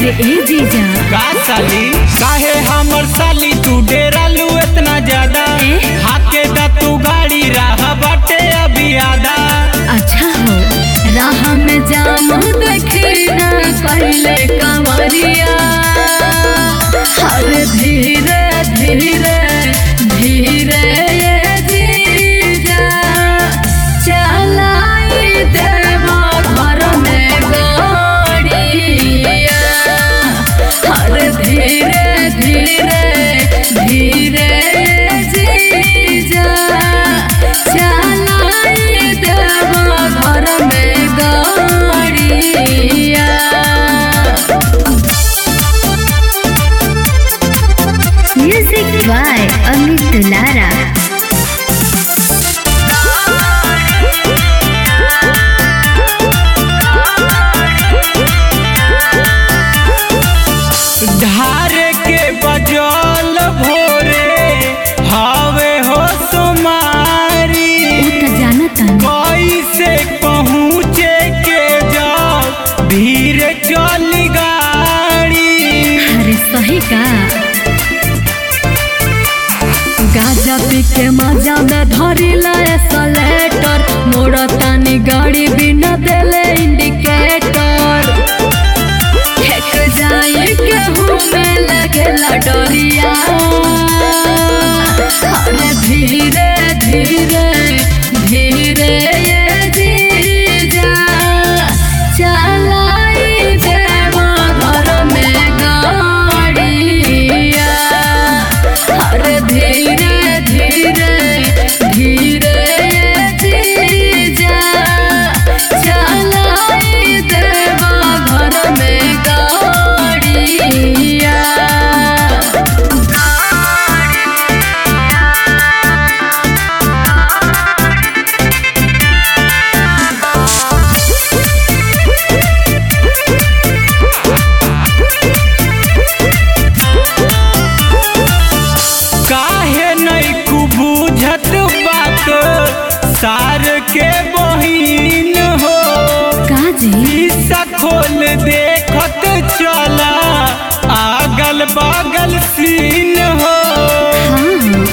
अरे ए जीजा का साली काहे हमर साली तू डेरालू इतना ज्यादा ए? हाके दा तू गाड़ी राह बाटे अभी आधा अच्छा हो राह में जाम देखी ना पहले कंवरिया हर धीरे धीरे धीरे ये जीजा चलाई देवा घर में गाड़िया हर धीरे धीरे धीरे ये जीजा चलाई देवा घर में गाड़िया Music by Amit Dulara. धारे के बजल भोरे हवे हो सुमारी त जानता कैसे पहुँचे के जाओ धीरे चल गाड़ी अरे सही का गाजा पी के मजा में धरी लाए सलेटर मोड़ तानी गाड़ी बिना देले इंडिकेटर हेक जाए के में लगेला डोरिया अरे धीरे धीरे धीरे ये जीजा चलाई देवा घर में गाड़िया अरे धीरे धीरे धीरे ये जीजा चलाई देवा घर में गाड़िया काहे नहीं कु बुझत बात सार के बहिन हो काजी शीशा खोल देखत चला आगल बगल सीन हो हाँ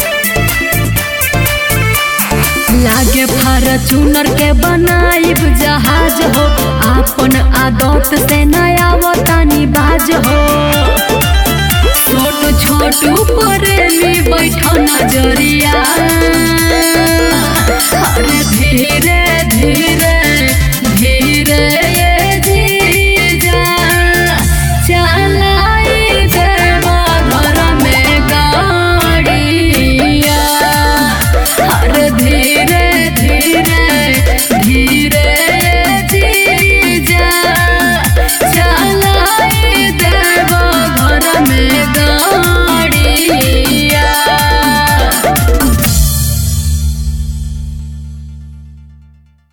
लागे फॉर्चूनर के बनाइब जहाज हो आपन आदत से नया वतनी बाज हो छोट छोट प्रेमी बैठो नजरिया अरे धीरे